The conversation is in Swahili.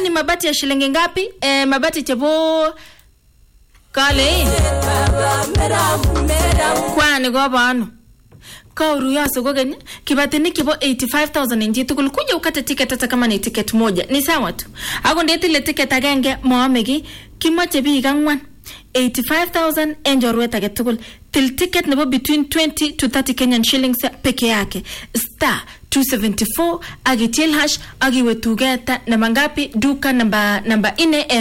ni mabati ya shilingi ngapi eh, mabati chebo kale kwani kobo ano kauruyose kokeny kibatinik chebo 85000 en chitugul kuja ukate ticket hata kama ni ticket moja ni sawa tu ako ndetile ticket agenge moome ki kimoche biik ang'wan 85000 en chorwet age tugul til ticket nebo between 20 to 30 kenyan shillings peke yake star 274 ak itil hash ak iwe tuget namba ngapi duka namba namba ine en